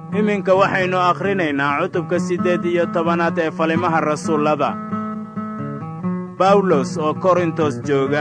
iminka waxaynu akhrinaynaa cutubka siddeed iyo tobanaad ee falimaha rasuullada bawlos oo korintos jooga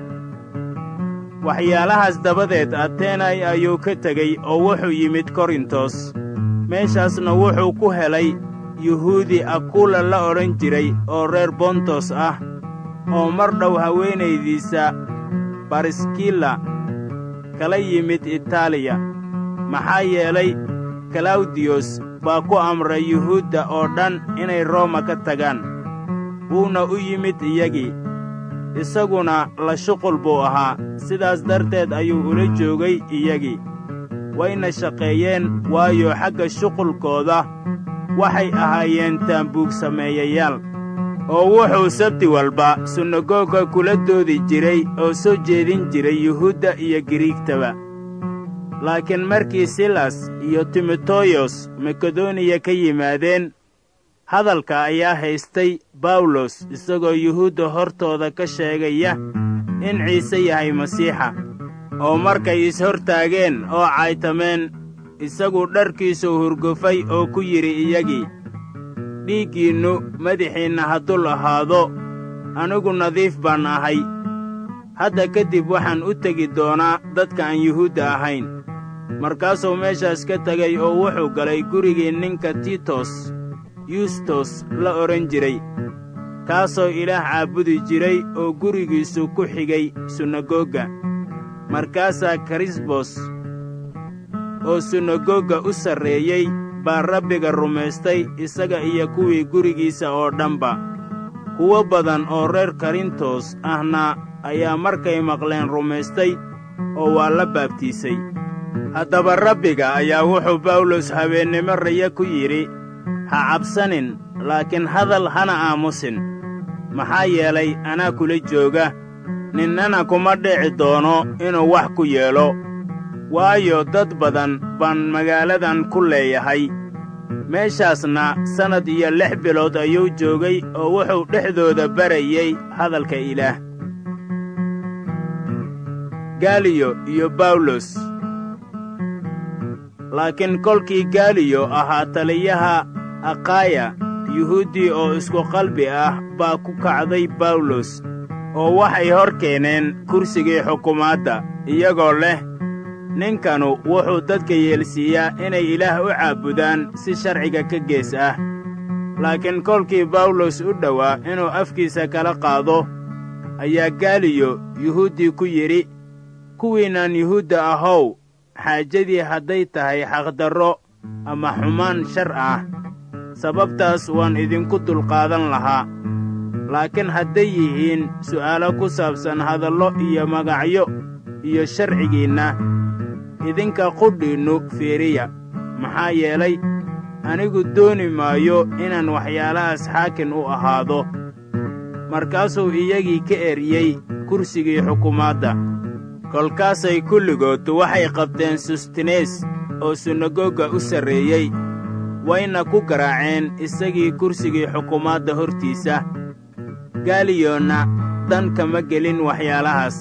waxyaalahaas dabadeed ateenay ayuu ka tegey oo wuxuu yimid korintos meeshaasna wuxuu ku helay yuhuudi akuula la odhan jiray oo reer bontos ah oo mar dhow haweenaydiisa bariskila kala yimid itaaliya maxaa yeelay kalawdiyos baa ku amray yuhuudda oo dhan inay rooma ka tagaan wuuna u yimid iyagii isaguna la shuqul buu ahaa sidaas darteed ayuu ula joogay iyagii wayna shaqeeyeen waayo xagga shuqulkooda waxay ahaayeen taambuug sameeyayaal oo wuxuu sabti walba sunagoga kula doodi jiray oo soo jeedin jiray yuhuudda iyo giriigtaba laakiin markii silas iyo timoteyos makedoniya ka yimaadeen hadalka ayaa haystay bawlos isagoo yuhuudda hortooda ka sheegaya in ciise yahay masiixa oo markay is-hortaageen oo caytameen isagu dharkiisuu hurgufay oo ku yidhi iyagii dhiiggiinnu madaxiinna haddul ahaado anigu nadiif baan ahay hadda kadib waxaan u tegi doonaa dadka aan yuhuudda ahayn markaasuu meeshaas ka tegay oo wuxuu galay gurigii ninka tiitos yustos la odhan jiray kaasoo ilaah caabudi jiray oo gurigiisu ku xigay sunagoga markaasaa karisbos oo sunagoga u sarreeyey baa rabbiga rumaystay isaga iyo kuwii gurigiisa oo dhanba kuwo badan oo reer karintos ahna ayaa markay maqleen rumaystay oo waa la baabtiisay haddaba rabbiga ayaa wuxuu bawlos habeennimo raya ku yidhi ha cabsanin laakiin hadal hana aamusin maxaa yeelay anaa kula jooga ninnana kuma dhici doono inuu wax ku yeelo waayo dad badan baan magaaladan ku leeyahay meeshaasna sannad iyo lix bilood ayuu joogay oo wuxuu dhexdooda barayey hadalka ilaah gaaliyo iyo bawlos laakiin kolkii gaaliyo ahaa taliyaha akaya yuhuuddii oo isku qalbi ah baa ku kacday bawlos oo waxay hor keeneen kursigii xukumaadda iyagoo leh ninkanu wuxuu dadka yeelsiiyaa inay ilaah u caabudaan si sharciga ka gees ah laakiin kolkii bawlos u dhowaa inuu afkiisa kala qaado ayaa gaaliyo yuhuuddii ku yidhi kuwiinaan yuhuudda ahow xaajadii hadday tahay xaqdarro ama xumaan shar ah sababtaas waan idinku dulqaadan lahaa laakiin hadday yihiin su'aalo ku saabsan hadallo iyo magacyo iyo sharcigiinna idinka qudhiinnu fiiriya maxaa yeelay anigu dooni maayo inaan waxyaalahaas xaakin u ahaado markaasuu iyagii ka eriyey kursigii xukumaadda kolkaasay kulligood waxay qabteen sustinees oo sunagoga u sarreeyey wayna ku garaaceen isagii kursigii xukumaadda hortiisa gaaliyonna dan kama gelin waxyaalahaas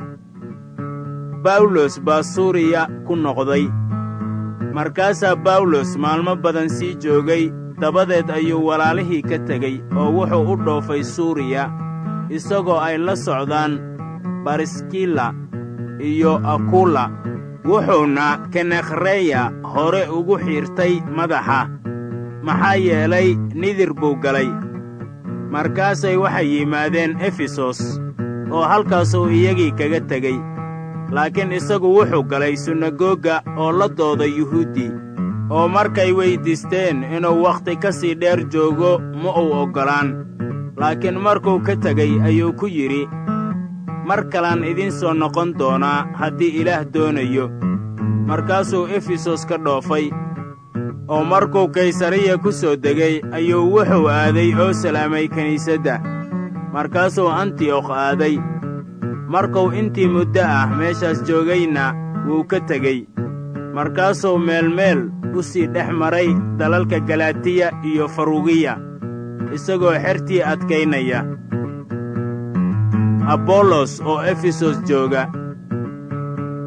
bawlos baa suuriya ku noqday markaasaa bawlos maalmo badan sii joogay dabadeed ayuu walaalihii ka tegey oo wuxuu u dhoofay suuriya isagoo ay la socdaan bariskila iyo akula wuxuuna kenekreya hore ugu xiirtay madaxa maxaa yeelay nidir buu galay markaasay waxay yimaadeen efesos oo halkaasuu iyagii kaga tegey laakiin isagu wuxuu galay sunagoga oo la dooday yuhuuddii oo markay weyddiisteen inuu wakhti ka sii dheer joogo ma uu oggolaan laakiin markuu ka tegey ayuu ku yidhi mar kalaan idiin soo noqon doonaa haddii ilaah doonayo markaasuu efesos ka dhoofay oo markuu kaysariya ku soo degay ayuu wuxuu aaday oo salaamay kiniisadda markaasuu antiyokh aaday markuu intii muddo ah meeshaas joogayna wuu ka tegey markaasuu meelmeel u sii dhex maray dalalka galatiya iyo farugiya isagoo xertii adkaynaya abbollos oo efesos jooga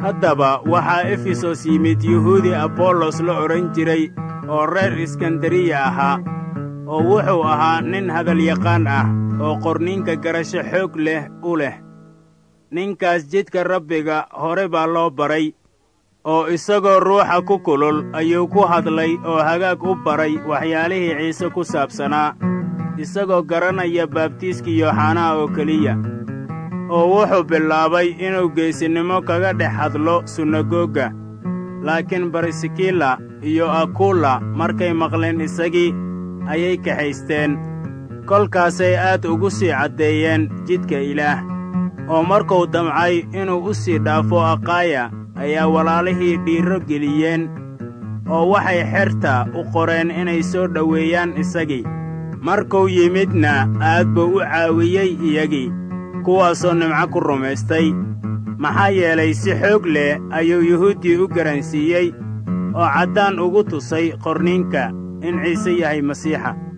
haddaba waxaa efesos yimid yuhuudi abollos la odhan jiray oo reer iskandariya ahaa oo wuxuu ahaa nin hadalyaqaan ah oo qorniinka garasho xoog leh u leh ninkaas jidka rabbiga hore baa loo baray oo isagoo ruuxa ku kulul ayuu ku hadlay oo hagaag u baray waxyaalihii ciise ku saabsanaa isagoo garanaya baabtiiskii yooxanaa oo keliya oo wuxuu bilaabay inuu geesinimo kaga dhex hadlo sunagoga laakiin barisikila iyo akulla markay maqleen isagii ayay kaxaysteen kolkaasay aad ugu sii caddeeyeen jidka ilaah oo markuu damcay inuu u sii dhaafo aqaaya ayaa walaalihii dhiirro geliyeen oo waxay xerta u qoreen inay soo dhoweeyaan isagii markuu yimidna aad buu u caawiyey iyagii kuwaasoo nimco ku rumaystay maxaa yeelay si xoog leh ayuu yuhuuddii u garansiiyey oo caddaan ugu tusay qorniinka in ciise yahay masiixa